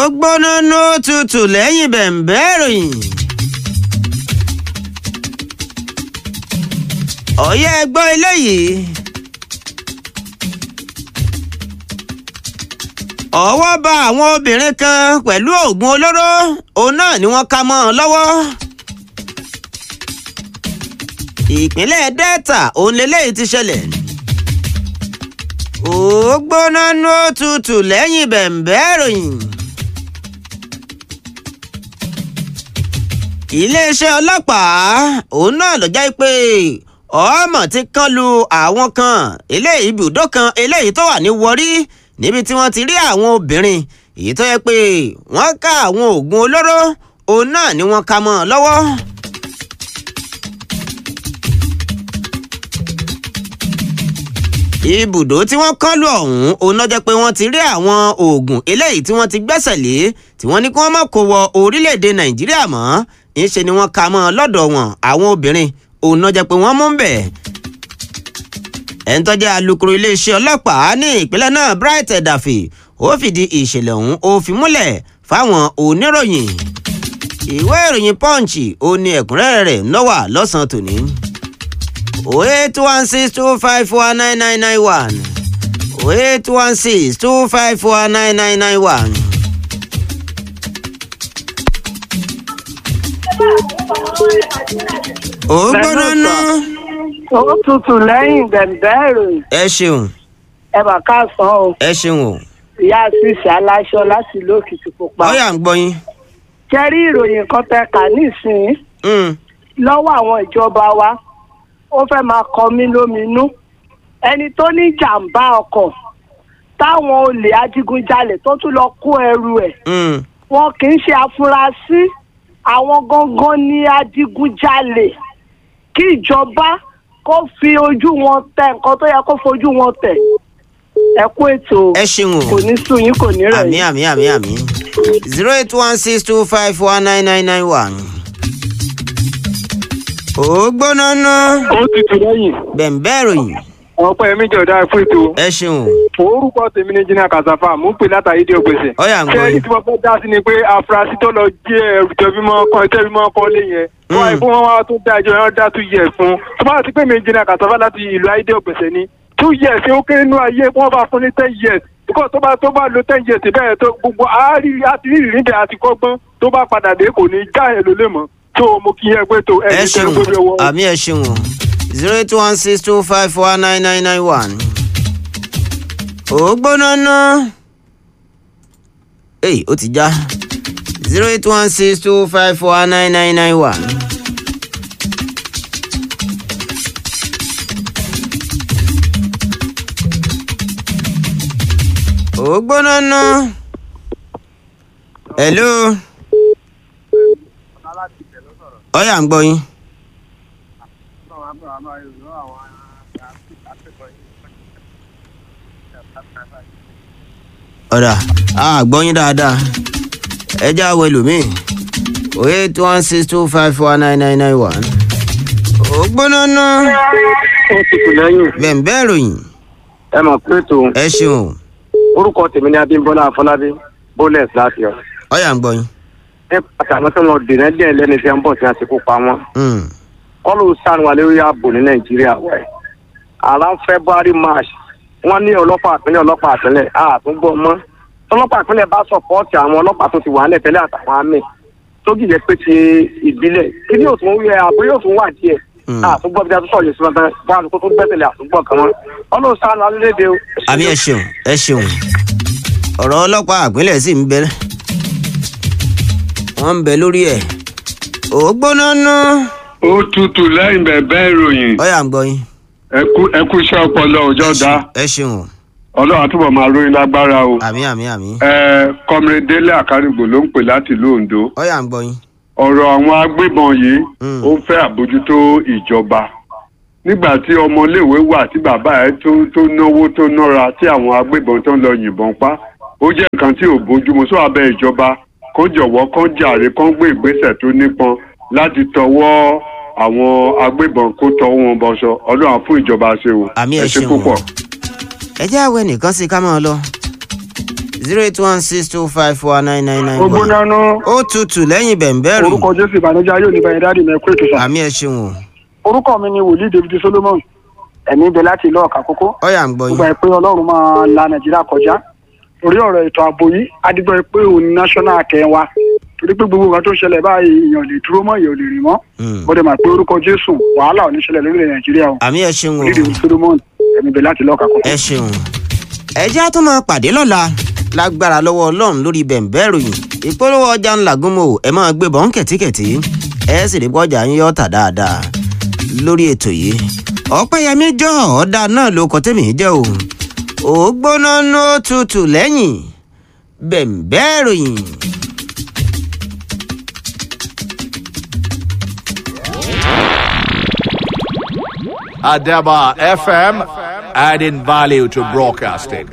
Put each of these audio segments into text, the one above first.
gbóná nó tutù lẹ́yìn bẹ̀m̀bẹ́ ìròyìn. ọ̀yẹ́ ẹgbọ́ eléyìí. ọwọ́ bá àwọn obìnrin kan pẹ̀lú oògùn olóró òun náà ni wọ́n ká mọ́ ọ lọ́wọ́. ìpínlẹ̀ delta òun lélẹ́yìí ti ṣẹlẹ̀. ó gbóná nó tutù lẹ́yìn bẹ̀m̀bẹ́ ìròyìn. iléeṣẹ́ ọlọ́pàá òun náà ló jẹ́ pé ọmọ ti kán lu àwọn kan eléyìí ibùdó kan eléyìí tó wà ní Warri níbi tí wọ́n ti rí àwọn obìnrin èyí tó yẹ pé wọ́n ká àwọn oògùn olóró òun náà ni wọ́n ká mọ́ ọ lọ́wọ́. ibùdó tí wọ́n kán lù ọ̀hún òun náà jẹ́ pé wọ́n ti rí àwọn oògùn eléyìí tí wọ́n ti gbẹ́sẹ̀ lé tí wọ́n ní kí wọ́n má kó wọ orílẹ̀-èdè nàìjíríà mọ́ ńṣe ni wọ́n ka mọ́ lọ́dọ̀ wọn àwọn obìnrin òun náà jẹ́ pé wọ́n mú ń bẹ̀. ẹni tó jẹ́ alukoro iléeṣẹ́ ọlọ́pàá ní ìpínlẹ̀ náà Bright Edafe ó fìdí ìṣẹ̀lẹ̀ ọ̀hún ó fi múlẹ̀ fáwọn oníròyìn. ìwé ìròyìn Punch ó ní ẹ̀kúnrẹ́rẹ́ rẹ̀ lọ́wọ́ lọ́sàn-án tòní. 08162549991 08162549991. ó gbóná ná. ó tutù lẹ́yìn bẹ̀m̀bẹ́ ìròyìn ẹ ṣeun ẹ mà káàsán o ẹ ṣeun o ìyá àṣìṣe aláṣọ láti ìlú Òkìtìpupa. ọyà ń gbọ́ yín. kẹrí ìròyìn kan tẹ kà nísìnyí Mm, lọ́wọ́ àwọn ìjọba wa ó fẹ́ máa kọ mí lóminú ẹni tó ní jàǹbá ọkọ̀ táwọn olè adigunjalè tó tún lọ kó ẹrù ẹ̀ mm. wọn kì í ṣe afurasí àwọn gangan ní adigunjalè kí ìjọba kó fi ojú wọn tẹ nǹkan tó yẹ kó fojú wọn tẹ ẹ kú ètò ẹ ṣeun o kò ní sùn yín kò ní rẹ̀ àmì yín. àmì àmì àmì zero eight one six two five one nine nine nine one. ó gbóná ná ó ti tù lẹ́yìn bẹ̀m̀bẹ́ ìròyìn ọ̀pọ̀ ẹ̀mí jọ̀dá fún ètò ẹ ṣeun o orúkọ tèmi ní jìnnà kàṣàfà mú pè látàrí dé ògbèsè. ọyà ń gbọ́ ṣé yín. èyí tí wọ́n fẹ́ dá sí ni pé afurasí tó lọ jí ẹrù jọbímọ kan tẹ́bímọ kan lé yẹn wọ́n àìkú wọn wá tó dá ẹjọ́ yẹn dá two years fún tó bá ti pé mi jìnnà kàṣàfà láti ìlú ayédè ògbèsè ni two years ó kéré nínú ayé wọ́n bá fún ní ten years because tó bá tó bá lo ten years bẹ́ẹ̀ tó gbogbo àárí àti rírì bẹ́ẹ̀ àti kọ́gbọ́n tó bá padà dé kò ní já ẹ̀ lólè mọ́ tó mo kí yẹn pé tó ẹ ẹni tẹ́ ṣeun gbogbo ọwọ́. àmì ẹ ṣeun o zero eight one six two five four nine nine nine one. ó gbóná ná. èyí ó ti já zero eight one six two five four nine nine nine one. ó gbóná ná. hello. ọ̀yà ń gbọ́ yín. ọ̀dà a gbọ́ yín dáadáa ẹ já wo ẹlòmíì eight one six two five four nine nine nine one. ó gbóná ná ó ti tù lẹ́yìn bẹ̀m̀bẹ́ ìròyìn ẹ mọ̀ pé tó ẹ ṣeun orúkọ tèmi ní Abímbọ́lá Afọlábí bólẹs láti ọ. ọ̀yà ń gbọ́ yín. ẹ pàtàkì àwọn tí wọn dènà díẹ̀ lẹ́ni tí wọn bọ̀ tí wọn ti kó pa wọn. Mm, kọlù sanu wa lórí ààbò ní Nàìjíríà wẹ. around February March wọn ní ọlọ́pàá àpínlẹ̀ ọlọ́pàá àpínlẹ̀ àtúngbọ mọ ọlọ́pàá àpínlẹ̀ bá sọpọọtì àwọn ọlọ́pàá tó ti wà nílẹ̀ tẹ́lẹ̀ àtàwọn àmì tó jìjẹ pé ti ìbílẹ̀ kí ni yóò tún wúyẹ àbúrò yóò tún wà díẹ̀ Mm. àtúngbọ bí a tún sọ yìí síbẹ̀ tán bá a lóko tó gbẹ́sẹ̀lé àtúngbọ kan wọn kọlù sanu alẹ́lẹ́dẹ o. àbí ẹ ṣeun ẹ ṣeun ọ̀rọ̀ ọlọ́pàá àpínlẹ̀ sì ń bẹ wọ́n ń bẹ lórí ẹ̀ ó gbóná ná ó tutù lẹ́yìn bẹ̀bẹ̀ ìròyìn ọ̀yà ń gbọ́ yín. ẹkú ẹkú iṣẹ́ ọpọlọ òjọ́ dá ẹ ṣeun o ọlọ́run àtúbọ̀ máa ròyìn lágbára o. àmì àmì àmì ẹ kọ́mìrì délé àkárìgbò ló ń pè láti ìlú Oǹdó ọ̀yà ń gbọ́ yín. ọ̀rọ̀ àwọn agbébọn yìí Mm. ó ń fẹ́ àbójútó ìjọba nígbà tí ọmọléèwé wà tí bàbá ẹ̀ tó tó náwó tó nára tí àwọn agbébọn tó ń lọ yìnbọn pa ó jẹ́ nǹkan tí ò bójúmu sọ abẹ́ ìjọba kó jọ̀wọ́ kó jàre kó gbé ìgbésẹ̀ tó nípọn láti tọwọ́ àwọn agbébọn kó tọwọ́ wọn bọṣọ ọlọ́run á fún ìjọba ṣe o àmì ẹ ẹ ṣe ṣeun púpọ̀. ẹ jẹ́ àwẹ̀ nìkan sí ká máa lọ. zero eight one six two five four nine nine nine one. ògbónánú ó tutù lẹ́yìn bẹ̀m̀bẹ̀rù orúkọ jésù ìbànújẹ́ ayé òní bẹ̀rẹ̀ dáàdì mẹ́kú ètò sà. àmì ẹ̀ ṣeun o orúkọ mi ni wòlíì david solomon ẹ̀mí ibẹ̀ láti ìlú ọ̀kà kókó ọ̀yà ń gbọ́ gbogbo yín ẹ̀ pé ọlọ́run máa la nàìjíríà kọjá orí ọ̀rọ̀ ètò ààbò yìí adigbọ́ ẹ pé òun ni national kẹ́ wa torí pé gbogbo nǹkan tó ṣẹlẹ̀ báyìí èèyàn lè dúró mọ́ èèyàn lè rìn mọ́ Mm. bọ́dẹ̀ mà pé orúkọ jésù wàhálà ò ní ṣẹlẹ̀ lórílẹ̀ nàìjíríà o àmì ẹ̀ ṣeun o wòlíì david solomon ẹ̀mí ibẹ̀ láti ìlú ọ̀kà kókó. ẹ ṣeun ẹ jẹ́ á tún máa pàdé lọ́la lágbára lọ́wọ́ ọlọ́run lórí bẹ̀m̀bẹ̀rù yìí ìpolówó ọjà ńlá gúnmọ̀ ẹ máa gbé bọ́n kẹ̀tíkẹ̀tí ẹ sì rí bọ́jà ń yọ́ tà dáadáa lórí ètò yìí ọ̀pẹ́yẹmí jọ ọ̀dà náà ló kọ́ tèmi jẹ́ o ò gbóná ní ó tutù lẹ́yìn bẹ̀m̀bẹ̀rù yìí. Adaba FM, adding value to broadcasting.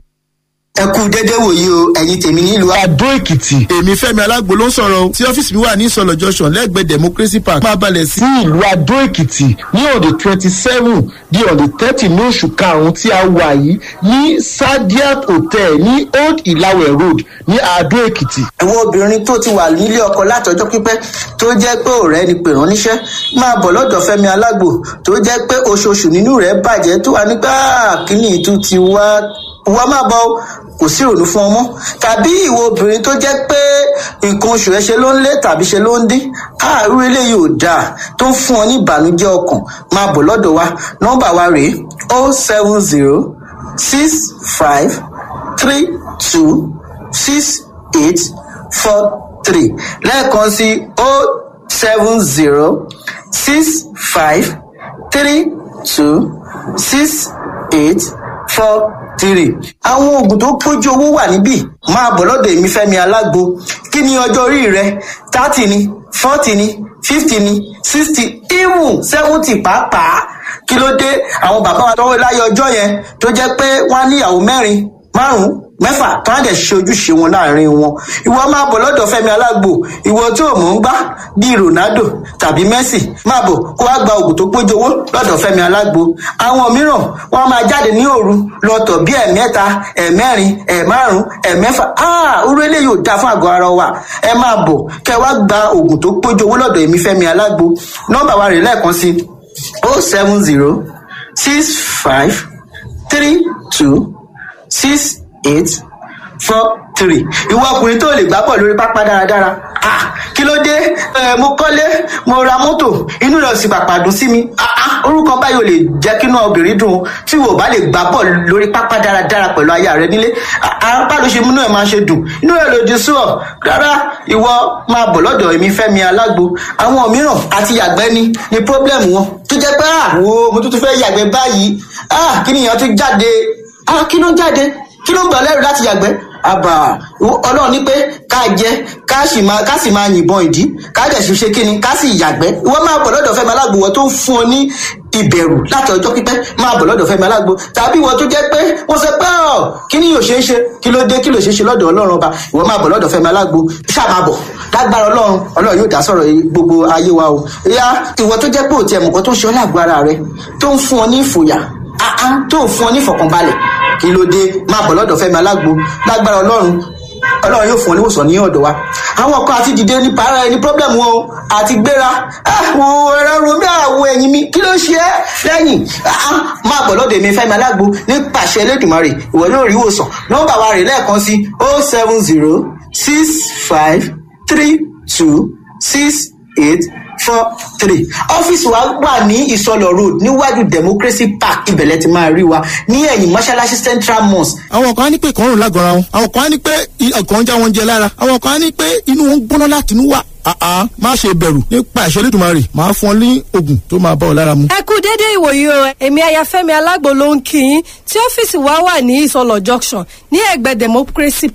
ẹ kú dédé wòye o ẹ̀yin tèmi nílùú Adó Èkìtì. Èmi Fẹ́mi Alágbo ló ń sọ̀rọ̀ o. Tí ọ́fíìsì mi wà ní Ìsọ̀lọ̀ Junction lẹ́gbẹ̀ẹ́ Democracy Park. Máa balẹ̀ sí ìlú Adó Èkìtì ní ọ̀dẹ̀ twenty seven di ọ̀dẹ̀ thirty ní oṣù karùn-ún tí a wà yìí ní Sadiat Hotel ní Old Ìlàwẹ̀ Road ní Adó Èkìtì. àwọn obìnrin tó ti wà nílé ọkọ látọjọ́ pípẹ́ tó jẹ́ pé ọ̀rẹ́ ni pè rán níṣẹ́ máa bọ̀ lọ́dọ̀ Fẹ́mi Alágbo tó jẹ́ pé oṣooṣù nínú rẹ̀ bàjẹ́ tó wà nígbà kíní ìtú ti wá wá má bọ̀ o, kò sí ìrònú fún ọmọ tàbí ìwọ obìnrin tó jẹ́ pé nǹkan oṣù ẹ ṣe ló ń lé tàbí ṣe ló ń dín àárú eléyìí ò dáa tó ń fún ọ ní ìbànújẹ́ ọkàn máa bọ̀ lọ́dọ̀ wa nọ́mbà wa rèé o seven zero six five three two six eight four three lẹ́ẹ̀kan sí o seven zero six five three two six eight four three. àwọn oògùn tó pójú owó wà níbí máa bọ̀ lọ́dọ̀ èmi fẹ́mi alágbo kí ni ọjọ́ orí rẹ thirty ni forty ni fifty ni sixty even seventy pàápàá kí ló dé àwọn bàbá wa tọwọ́ láyé ọjọ́ yẹn tó jẹ́ pé wọ́n á níyàwó mẹ́rin márùn-ún mẹ́fà tó á dẹ̀ ṣe ojúṣe wọn láàrin wọn ìwọ máa bọ̀ lọ́dọ̀ fẹ́mi alágbo ìwọ tó mọ̀ ń gbá bíi ronaldo tàbí messi máa bọ̀ kó wá gba oògùn tó pójú owó lọ́dọ̀ fẹ́mi alágbo àwọn mìíràn wọ́n á máa jáde ní òru lọ́tọ̀ bíi ẹ̀mẹ́ta ẹ̀mẹ́rin ẹ̀márùn ẹ̀mẹ́fà áà orú eléyìí ò dáa fún àgọ́ ara wa ẹ máa bọ̀ kẹ́ wá gba oògùn tó pójú owó lọ́dọ̀ èmi fẹ́mi alágbo nọ́mbà wa rè lẹ́ẹ̀kan sí o seven zero six five three two six eight four three ìwọ ọkùnrin tó lè gbá pọ̀ lórí pápá dáradára ah kí ló dé ẹ mo kọ́lé mo ra mọ́tò inú rẹ̀ sì pàpà dùn sí mi ah ah orúkọ báyìí ò lè jẹ́ kí inú obìnrin dùn tí wò bá lè gbá pọ̀ lórí pápá dáradára pẹ̀lú aya rẹ nílé apá ló ṣe múnú ẹ̀ máa ṣe dùn inú rẹ̀ lòdì sí ọ rárá ìwọ máa bọ̀ lọ́dọ̀ èmi fẹ́mi alágbo àwọn mìíràn àti yàgbẹ́ ni ni pọ́blẹ́mù wọn tó jẹ́ pé àwo mo tún tún fẹ́ yàgbẹ́ báyìí ah kí nìyẹn tún jáde ah kí ló ń jáde kí ló ń gbà lẹ́rù láti yàgbẹ́ àbà ọlọ́run ní pé ká jẹ ká sì máa ká sì máa yìnbọn ìdí ká dẹ̀ sì ṣe kíni ká sì yàgbẹ́ wọ́n máa bọ̀ lọ́dọ̀ fẹ́mi alágbo wọ́n tó ń fún ọ ní ìbẹ̀rù láti ọjọ́ pípẹ́ máa bọ̀ lọ́dọ̀ fẹ́mi alágbo tàbí wọ́n tó jẹ́ pé wọ́n sọ pé ọ̀ kí ni yóò ṣe é ṣe kí ló dé kí ló ṣe é ṣe lọ́dọ̀ ọlọ́run ọba ìwọ́n máa bọ̀ lọ́dọ̀ fẹ́mi alágbo ṣáà máa bọ̀ lágbára ọlọ́run ọlọ́run yóò dá sọ̀rọ̀ gbogbo ayé wa o ìyá ìwọ tó jẹ́ pé òtí ẹ̀mùkọ́ tó ń ṣe ọ́ lágbo ara rẹ tó ń fún ọ ní ìfòyà áá tó ń fún ọ ní ìfọ̀kànbalẹ̀ kí ló dé máa bọ̀ lọ́dọ̀ fẹ́mi alágbo lágbára ọlọ́run ọlọ́run yóò fún ọ níwòsàn ní ọ̀dọ̀ wa àwọn kan àti dìde ní para ẹni pọ́blẹ́mù wọn o àti gbéra àwọn ẹ̀rọ romi àwọ̀ ẹ̀yìn mi kí ló ṣe é lẹ́yìn máa bọ̀ lọ́dọ̀ èmi fẹ́mi alágbo ní pàṣẹ elédùnmarè ìwọ yóò rí ìwòsàn nọ́mbà wa rè lẹ́ẹ̀kan sí o seven zero six five three two six eight four three ọ́fíìsì wa wà ní ìsọlọ road níwájú democracy park ibẹ̀lẹ̀ ti máa rí wa ní ẹ̀yìn mọ́ṣáláṣí central mosque. àwọn kan á ní pé ìkọrùn lágọ̀ọ́ra wọn àwọn kan á ní pé ọkàn ń já wọn jẹ lára àwọn kan á ní pé inú wọn ń gbóná láti inú wà àá má ṣe bẹ̀rù nípa ìṣẹ́lẹ̀ ìdùnmọ̀ rè máa fún ọ ní oògùn tó máa bá ọ lára mu. ẹ kú dédé ìwòyí o èmi ayafẹ́mi alágbo ló ń kí yín tí ọ́fíìsì wa wà ní ìsọlọ junction ní ẹ̀gbẹ́ democracy park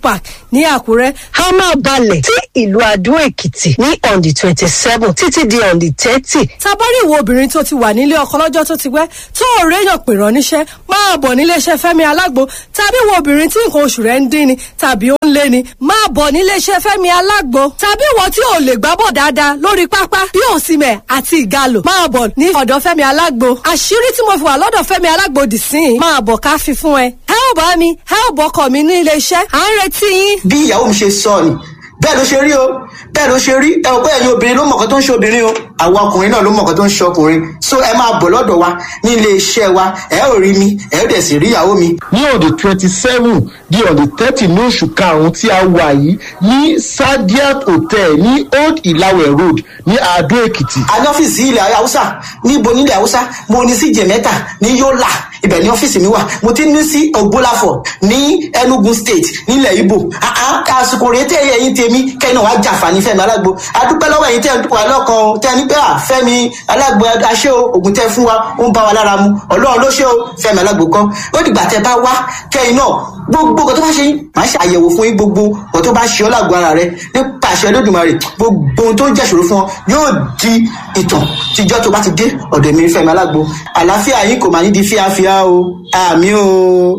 ní àkúrẹ́. a máa balẹ̀ sí ìlú adó èkìtì ní on the twenty seven títí di on the thirty. tabari ìwọ obìnrin tó ti wà nílé ọkọ lọ́jọ́ tó ti pẹ́ tó ò réyàn pè rán níṣẹ́ máa bọ̀ níléeṣẹ́ fẹ́mi alágbo tàbí ìwọ obìnrin tí nǹkan oṣù rẹ̀ ń dín ni tàbí ó ń lé ni máa bọ̀ níléeṣẹ́ fẹ́mi alágbo tàbí ìwọ tí ò lè gbábọ̀ dáadáa lórí pápá bí òsìmẹ̀ àti ìgalò máa bọ̀ ní ọ̀dọ̀ fẹ́mi alágbo àṣírí tí mo fi wà lọ́dọ̀ fẹ́mi alágbo dì sí i máa bọ̀ ká fi fún ẹ ẹ ò bá mi ẹ ò bọkọ mi ní iléeṣẹ́ à ń retí yín. bí ìyàwó mi ṣe sọ ni bẹ́ẹ̀ ló ṣe rí o bẹ́ẹ̀ ló ṣe rí ẹ ò pé ẹ̀yin obìnrin ló mọ̀ọ́kọ́ tó ń ṣe obìnrin o àwọn ọkùnrin náà ló mọ̀ọ́kọ́ tó ń ṣe ọkùnrin so ẹ máa bọ̀ lọ́dọ̀ wa ní ilé iṣẹ́ wa ẹ ò rí mi ẹ ò dẹ̀ sì rí ìyàwó mi. ní on the twenty seven di on the thirty ní oṣù karùn-ún tí a wà yìí ní sadiat hotel ní old ilawe road ní adó èkìtì. a ní ọ́fíìsì ilẹ̀ haúsá níbo nílẹ̀ haúsá mo ní sí jẹ̀mẹ́ta ní yọ́là ibẹ̀ ní ọ́fíìsì mi wà mo ti ní sí ògbólàfọ̀ ní enugu state nílẹ̀ ibo àsìkò rèé tẹ́ ẹ̀yìn tèmi kẹ́yìn náà wá jàǹfààní fẹ́mi alágbo adúpẹ́ lọ́wọ́ ẹ̀yìn tẹ́ ẹ̀ wà lọ́kàn tẹ́ ẹ ní pé à fẹ́mi alágbo aṣẹ́ o ògùn tẹ́ fún wa ó ń bá wa lára mu ọlọ́run ló ṣe o fẹ́mi alágbo kan ó dìgbà tẹ́ bá wá kẹ́yìn náà gbogbo nǹkan tó bá ṣe yín màá ṣe àyẹ̀wò fún yín gbogbo nǹkan tó bá ṣe ọ́ lágbo ara rẹ nípa àṣẹ olódùmarè gbogbo ohun tó ń jẹ́ṣòro fún ọ yóò di ìtàn tíjọ́ tó bá ti dé ọ̀dọ̀ mi fẹ́mi alágbo àlàáfíà yín kò máa ní di fíafíà o àmì o.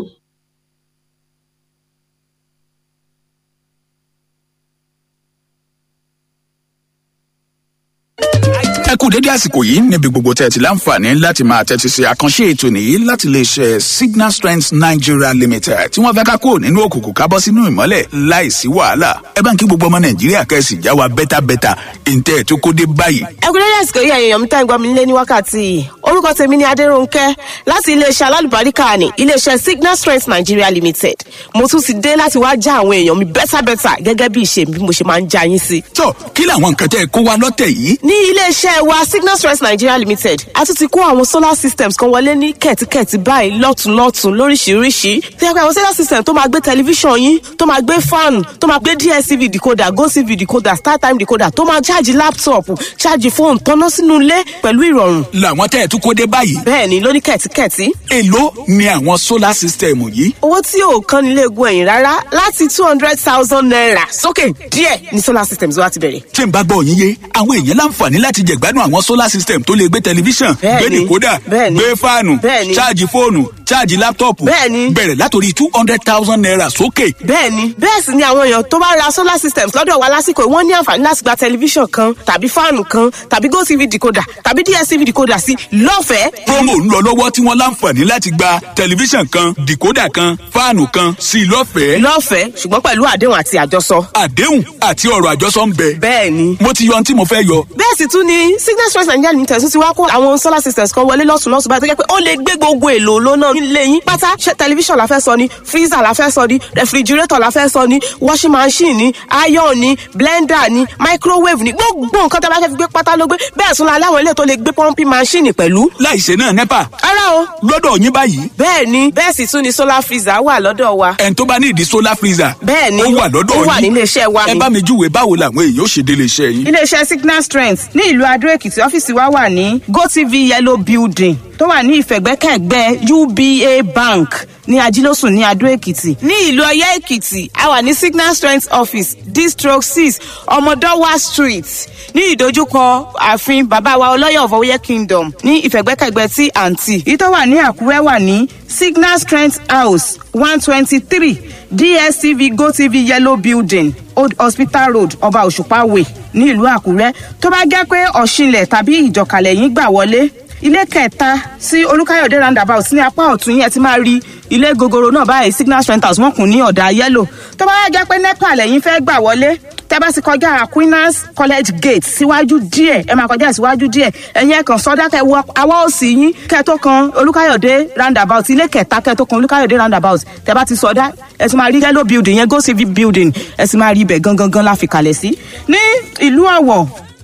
ẹ kú dédé àsìkò yìí níbi gbogbo tẹ́ ẹ ti láǹfààní láti máa tẹ́tí sí àkànṣe ètò nìyí láti lè ṣe signal strength nigeria limited tí wọ́n fẹ́ ká kúrò nínú òkùnkùn ká bọ́ sínú ìmọ́lẹ̀ láìsí wàhálà ẹ bá ń kí gbogbo ọmọ nàìjíríà kẹ́sì já wa bẹ́tàbẹ́tà ìǹtẹ́ ẹ̀ tó kó dé báyìí. ẹ kú dédé àsìkò yìí èèyàn mi tá ìgbà mi lé ní wákàtí yìí orúkọ tèmi ni adéròǹkẹ́ láti iléeṣẹ́ alálùbáríkà ní iléeṣẹ́ signal strength nigeria limited mo tún ti dé láti wá já àwọn èèyàn mi bẹ́tàbẹ́tà gẹ́gẹ́ bí ìṣe bí mo ṣe máa ń já yín sí. tó kí làwọn nǹkan tẹ́ ẹ kó wa lọ́tẹ̀ yìí. ní iléeṣẹ́ wa signal strength nigeria limited a tún ti kó àwọn solar systems kan wọlé ní kẹ̀tíkẹ̀tí báyìí lọ́tùnlọ́tùn lóríṣiríṣi tí a pẹ́ àwọn solar system tó máa gbé tẹlifíṣàn yín tó máa gbé fan tó máa gbé dstv decoder gotv decoder startime decoder tó máa ṣáàjì laptop ṣáàjì fóònù tọ́ná sínú ilé pẹ̀lú ìrọ̀rùn. làwọn tẹ́ ẹ tún kó dé báyìí. bẹ́ẹ̀ni lóní kẹ̀tíkẹ̀tí. èló ni àwọn solar system yìí. owó tí ò kán nílé egun ẹ̀yìn rárá láti two hundred thousand naira sókè díẹ̀ ní solar systems wa ti bẹ̀rẹ̀. tí n bá gbọ́ yín yé àwọn èèyàn láǹfààní láti jẹ̀gbádùn àwọn solar system tó lè gbé tẹlifíṣàn gbé Bẹ́ẹ̀ni. dìkódà Bẹ́ẹ̀ni. gbé fáànù Bẹ́ẹ̀ni. ṣáàjì fóònù ṣáàjì láptọ̀pù Bẹ́ẹ̀ni. bẹ̀rẹ̀ látòrí two hundred thousand naira sókè. bẹ́ẹ̀ni bẹ́ẹ̀ sì ni àwọn èèyàn tó bá ra solar systems lọ́dọ̀ wa lásìkò yìí, wọ́n ní àǹfààní láti gba tẹlifíṣàn kan tàbí fáànù kan tàbí gotv decoder tàbí dstv decoder sí lọ́fẹ̀ẹ́. promo ń lọ lọ́wọ́ tí wọ́n láǹfààní láti gba tẹlifíṣàn kan dìkódà kan fáànù kan sí i lọ́fẹ̀ẹ́. lọ́fẹ̀ẹ́ ṣùgbọ́n pẹ̀lú àdéhùn àti àjọsọ. àdéhùn àti ọ̀rọ̀ àjọsọ ń bẹ. bẹ́ẹ̀ni. mo ti yọ ohun tí mo fẹ́ yọ. bẹ́ẹ̀ sì tún ni signal stress nigeria limited tún ti wá kó àwọn solar systems kan wọlé lọ́sùn lọ́sùn báyìí tó jẹ́ pé ó lè gbé gbogbo èlò lónà nílé yín pátá ṣe tẹlifíṣàn la fẹ́ sọ ni freezer la fẹ́ sọ ni refrigerator la fẹ́ sọ ni washing machine ni iron ni blender ni microwave ni gbogbo nǹkan tó bá fẹ́ fi gbé pátá ló gbé bẹ́ẹ̀ tún la láwọn ilé tó lè gbé pumping machine pẹ̀lú. láìṣe náà nepa ara o. lọ́dọ̀ yín báyìí. bẹ́ẹ̀ ni bẹ́ẹ̀ sì tún ni solar freezer wà lọ́dọ̀ wa. ẹni tó bá ní ìdí solar freezer. bẹ́ẹ̀ ni ó wà lọ́dọ̀ ó yín. wà nílé iṣẹ́ wa ẹ ni. bá mi júwe báwo làwọn èèyàn ó ṣe délé iṣẹ́ yín. iléeṣẹ́ signal strength ní ìlú adó èkìtì ọ́fíìsì wa wà ní gotv yellow building tó wà ní ìfẹ̀gbẹ́kẹ̀gbẹ́ uba bank ní ajílósùn ní adó èkìtì ní ìlú ọyẹ èkìtì a wà ní signal strength office district six ọmọdọwà street ní ìdojúkọ ààfin bàbá wa ọlọ́yọ̀ of ọyẹ kingdom ní ìfẹ̀gbẹ́kẹ̀gbẹ́ tí àǹtí. èyí tó wà ní àkúrẹ́ wà ní signal strength house one twenty three dstv gotv yellow building old hospital road ọba òṣùpá way ní ìlú àkúrẹ́ tó bá jẹ́ pé ọ̀ṣinlẹ̀ tàbí ìjọkàlẹ̀ yín gbà wọlé ilé kẹta sí olùkàyọ̀dé roundabout ní apá ọ̀tún yẹn ti máa rí ilé gogoro náà báyìí signal strength house wọn kùn ní ọ̀dà yẹ́lò tó bá jẹ́ pé nepa lẹ́yìn fẹ́ gbà wọlé tẹ́ bá ti kọjá aquinas college gate síwájú díẹ̀ ẹ máa kọjá síwájú díẹ̀ ẹ̀yin ẹ̀kan sọ́dá kẹ wọ awọ́ òsì yín kẹ tó kan olùkàyọ̀dé roundabout ilé kẹta kẹ tó kan olùkàyọ̀dé roundabout tẹ́ bá ti sọ́dá ẹ ti máa rí yellow building yẹn go civic building ẹ sì máa rí ibẹ̀ gangan gan la fi kalẹ̀ sí ní ìlú ọ̀wọ̀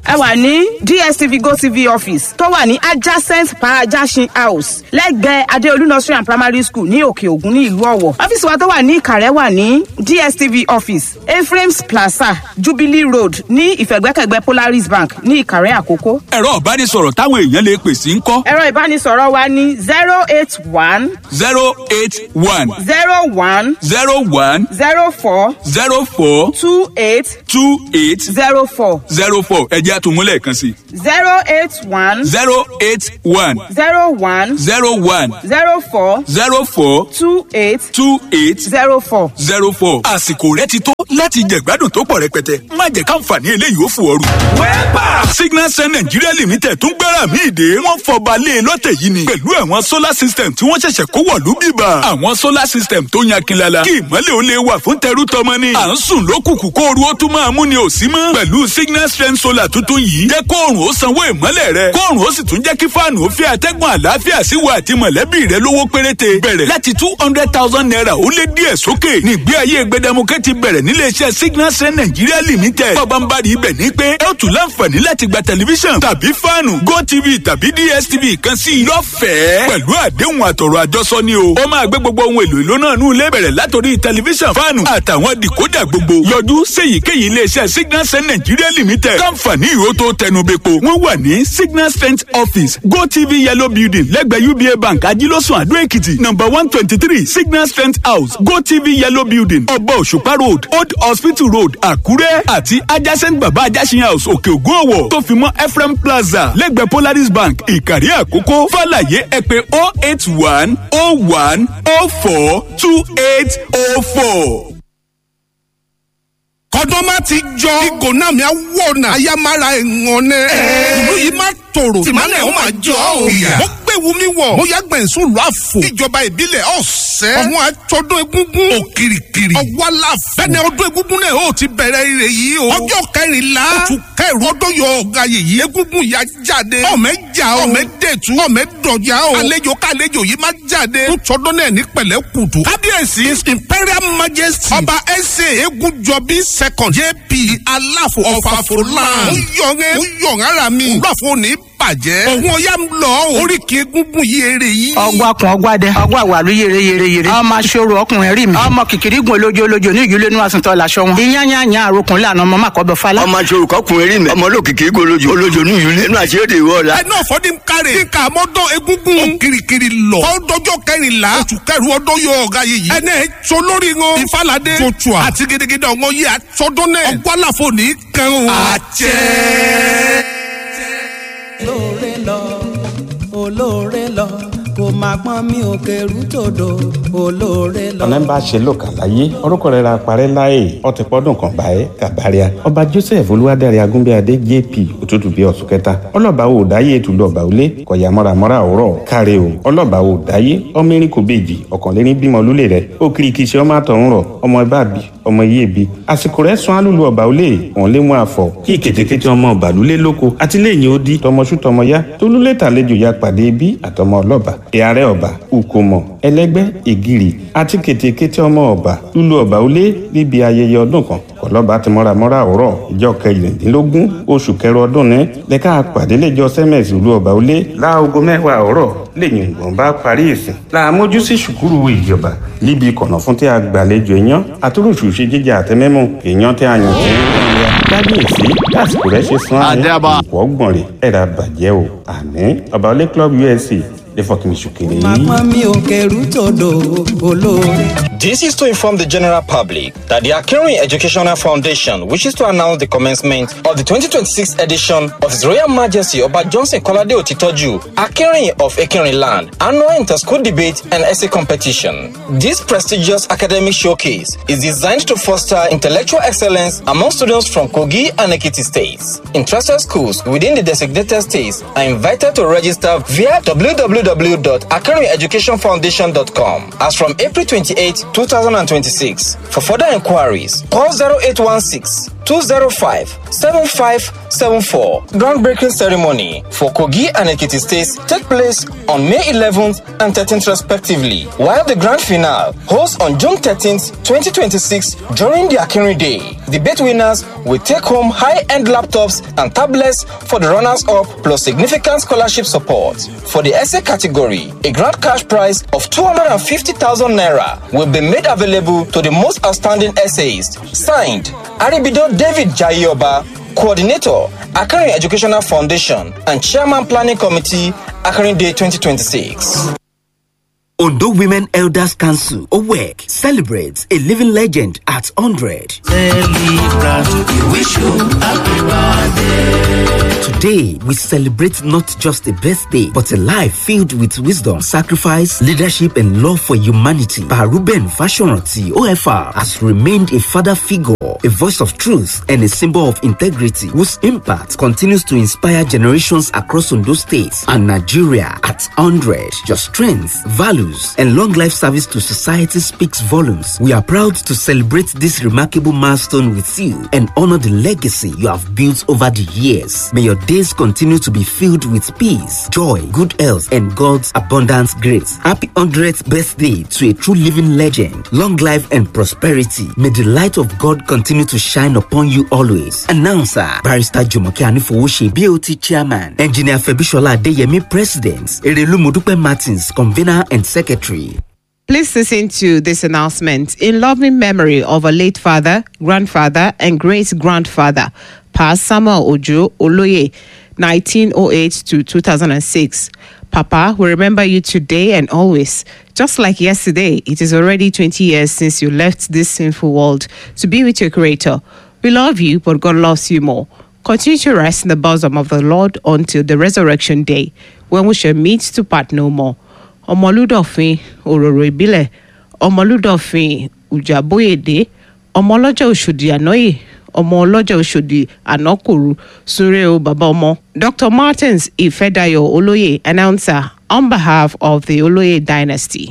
ẹ wà ní dstv gotv office tó wà ní adjacent parajasin house lẹ́gbẹ̀ẹ́ adeolu nursery and primary school ní òkè ògùn ní ìlú ọ̀wọ̀ ọ́fíìsì wa tó wà ní ìkàrẹ́ wà ní dstv office ephraim's plaza jubilee road ní ìfẹ̀gbẹ́kẹ̀gbẹ́ polaris bank ní ìkàrẹ́ àkókò. ẹ̀rọ ìbánisọ̀rọ̀ táwọn èèyàn lè pè sí ń kọ́ ẹ̀rọ ìbánisọ̀rọ̀ wa ní zero eight one zero eight one zero one zero one zero four zero four two eight two eight zero four zero four ẹ̀jẹ̀ àtúmúlẹ̀ kan sí zero eight one zero eight one zero one zero one zero four zero four two eight two eight zero four. zero four. àsìkò rẹ ti tó láti jẹ̀gbádùn tó pọ̀ rẹpẹtẹ má jẹ́ káǹfààní eléyìí ó fò ooru. wẹ́pà signal sun nigeria limited tún gbára mi ìdè wọ́n fọba lé e lọ́tẹ̀ yìí ni pẹ̀lú àwọn solar system tí wọ́n ṣẹ̀ṣẹ̀ kó wọ̀lú bíbà. àwọn solar system tó yan kinlala kí ìmọ̀lẹ̀ ó lè wà fún tẹrú tọmọ ni. à ń sùn lókùnkùn kó ooru ó tún máa mú ni ò sí mọ́. pẹ̀lú signal strength solar tuntun yìí jẹ́ kóòrùn ó sanwó ìmọ̀lẹ̀ rẹ kóòrùn ó sì tún jẹ́ kí fáànù ó fi àtẹ́gùn àlàáfíà sí wa àti mọ̀lẹ́bí rẹ lówó péréte bẹ̀rẹ̀ láti two hundred thousand naira ó lé díẹ̀ sókè nígbé ayé gbẹdẹmukẹ́ ti bẹ̀rẹ̀ níléeṣẹ́ signal strength nigeria limited bọ́bánbárì ibẹ̀ ní pé ẹ ó tún láǹfààní láti gba tẹlifíṣàn tàbí fáànù gotv tàbí dstv kan sí i lọ́fẹ̀ẹ́ pẹ̀lú àdéhùn àtọ̀rọ̀ àjọsọ ni o ó máa gbé gbogbo ohun èlò ìlú náà nù ilé bẹ̀rẹ̀ látòrí tẹlifíṣàn fáànù àtàwọn dìkódà gbogbo yọjú séyìíkéyìí iléeṣẹ́ signal strength nigeria limited káǹfààní ìró tó tẹnubẹ́po wọ́n wà ní signal strength office gotv yellow building lẹ́gbẹ̀ẹ́ uba bank ajílọ́sùn àdó èkìtì number one twenty three signal strength house gotv yellow building ọba òṣùpá road old hospital road àkúrẹ́ àti adjacent baba ajásin house òkè ògùn ọ̀wọ̀ tó fi mọ́ ephraim plaza lẹ́gbẹ̀ẹ́ polaris bank ìkàrí àkókò fàlàyé ẹ pé oh eight one oh one oh four two eight oh four kọ́dọ́ má ti jọ ìgò náà mi á wọ̀ náà ayámára ẹ̀ngàn nẹ. ìlú yìí má tòrò tìmọ́lẹ̀ ó máa jọ ọ́. mo gbẹ̀wò mi wọ̀ mo yá gbẹ̀nsún lọ àfò. ìjọba ìbílẹ̀ ọ̀sẹ́. ọ̀hún àtọ́dún egúngún. òkìrìkìrì. ọ̀wálàfẹ́. bẹ́ẹ̀ni ọdún egúngún náà ó ti bẹ̀rẹ̀ ire yìí o. ọjọ́ kẹrìnlá. oṣù kẹrù ọdún yọ ọ̀gá yìí. egúngún yà jáde. ọ̀mẹ́ jà o. ọ̀mẹ́ dẹ̀tú. ọ̀mẹ́ dọ̀jà o. àlejò kàlejò yìí má jáde. tọ́dún náà ní pẹ̀lẹ́ kùtù. kábíyèsí his imperial majesty. ọba ẹsẹ̀ egunjọbí second jp aláfo ọ̀fàfọ̀lá. ó yọ̀ngẹ́ ó yọ̀ngẹ́ ara mi. olùwàfọ̀ ní bàjẹ́. òun ọ̀yá ń lọ oríkì egungun yìí eré yìí. ọgbà kun ọgbà dẹ ọgbà wàlú yèrè yèrè yèrè ọmọ aṣọ́rò ọkùnrin rí mi ọmọ kìkìrì gun olójo olójo ní ìjúlé ní wàsíntọ́ làṣọ wọn ìyányányá àròkùn lànà ọmọ màkọ́bẹ fálá. ọmọ aṣọ́rò kọkùnrin rí mi ọmọ olókìkí golójo olójo ní ìjúlé ní àṣírí ìwọ la. ẹ náà fọdí ń kárẹ̀. kíkà mọ́dọ̀ egungun. ó kirikiri lọ. fọdọjọ́ kẹrìnlá. oṣù kẹrù ọdún yóò ọ̀gá yìí. ẹnẹ tó lórí wọn. ìfàlàdé. joshua àti gidigidi ọ̀ngọ́ yìí àtọ́dún náà. ọgbọ́láfọ̀ ní kan o. àjẹ́ olóore lọ olóore lọ kò má pọ́n mi ò kẹrù tòdò olóore lọ. ọ̀nà ń bá ṣe lòkà láyé orúkọ rẹ̀ ra parẹ́ láàyè ọtí pọ́dún kan báyé kàbáríà ọba joseph olúwadárí agúnbíadé jp òtútù bíi ọ̀sùn kẹta ọlọ́ba ò dáyé ètùlù ọba òlé kọ̀yà mọ́ramọ́ra òwúrọ̀ káre o ọlọ́ba ò dáyé ọmọ erin kò bèjì ọ̀kànléní bímọ lólè rẹ̀ ó kiri kìí ṣe ọmọ àtọ̀run rọ̀ ọmọ ẹbá bí ọmọ iye bi àsìkò rẹ̀ sún alúlu ọba òlé òun lé mú àfọ̀ kí kètékété ọmọ ọba lulẹ̀ lóko àti lẹ́yìn ó di tọmọṣú tọmọ ya tólúlé tàlejò ya pàdé bí àtọmọ ọlọ́ba ìyàrá ọba ukomo ẹlẹgbẹ́ ìgìrì àti kètékété ọmọ ọba lulu ọba òlé níbi ayẹyẹ ọdún kan kọlọba ti mọ́ramọ́ra òwúrọ̀ ìjọ kẹrìndínlógún oṣù kẹrọ ọdún ní lẹ́ka pàdé lẹ́jọ́ sẹ́mẹ̀sì ìlú ọba òlé láago mẹ́wàá òwúrọ̀ lẹ́yìn ìgbọ̀n bá parí ìsìn làmójú sí ṣùkúrù ìjọba níbi ìkọ̀nà fún tí a gbàlejò èèyàn àtúrùsù ṣe jíjẹ àtẹmẹ́mú èèyàn tí a yàn tí kábíyèsí lásìkò rẹ ṣe sún àyè ìpò ọgbọ̀n rẹ̀ ẹ̀rà bàjẹ́ o àní ọba òlé club usc lè fọkàn mi ṣùkèrè má yìí. pọ́n mi ò kẹrù tòdò olóore. This is to inform the general public that the Akinrin Educational Foundation wishes to announce the commencement of the 2026 edition of His Royal Majesty Oba Johnson Kolade Otitoju, Akinrin of Akinrin Land, annual inter-school debate and essay competition. This prestigious academic showcase is designed to foster intellectual excellence among students from Kogi and Ekiti states. Interested schools within the designated states are invited to register via www.akinrineducationfoundation.com as from April 28, 2026. For further inquiries, call 0816 205 7574. Groundbreaking ceremony for Kogi and Ekiti states take place on May 11th and 13th respectively, while the grand finale holds on June 13th, 2026 during the Akinri Day. The bet winners will take home high-end laptops and tablets for the runners-up plus significant scholarship support. For the essay category, a grand cash prize of 250,000 naira will be made available to the most outstanding essayists. Signed, Aribido David Jayoba, Coordinator, Akari Educational Foundation, and Chairman Planning Committee, Akari Day 2026. Ondo Women Elders Council, OWEC, celebrates a living legend at 100. Celebrate, we wish you happy birthday. Today, we celebrate not just a birthday, but a life filled with wisdom, sacrifice, leadership, and love for humanity. Baruben Fashionati, OFR, has remained a father figure, a voice of truth, and a symbol of integrity, whose impact continues to inspire generations across Ondo states and Nigeria at 100. Your strength, values, and long life service to society speaks volumes. We are proud to celebrate this remarkable milestone with you and honor the legacy you have built over the years. May your days continue to be filled with peace, joy, good health, and God's abundant grace. Happy 100th birthday to a true living legend. Long life and prosperity. May the light of God continue to shine upon you always. Announcer, Barrister Jumoke Anifowoshe, BOT Chairman, Engineer Febishola Adeyemi, President, Erelu Modupe Martins, Convener and Secretary. Please listen to this announcement in loving memory of a late father, grandfather, and great grandfather, Pa Samuel Ojo Oloye, 1908 to 2006. Papa, we remember you today and always. Just like yesterday, it is already 20 years since you left this sinful world to be with your Creator. We love you, but God loves you more. Continue to rest in the bosom of the Lord until the resurrection day, when we shall meet to part no more. ọmọlúdọ̀fin òróró ìbílẹ̀ ọmọlúdọ̀fin ùjàbóyèdè ọmọ ọlọ́jọ́ òṣòdì ànáyè ọmọ ọlọ́jọ́ òṣòdì ànákòrú súnrẹ́ o bàbá ọmọ. dr martins ifedayo olóyè announcer on behalf of the olóyè dynasty.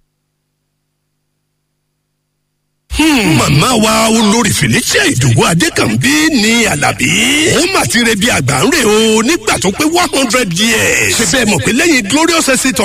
màmá wa olórí felicia ìdòwò adékànbí ní alábí. ó mà ti re bí àgbà ń rè o nígbà tó pé one hundred years. ṣe bẹ́ẹ̀ mọ̀ pé lẹ́yìn glorious estate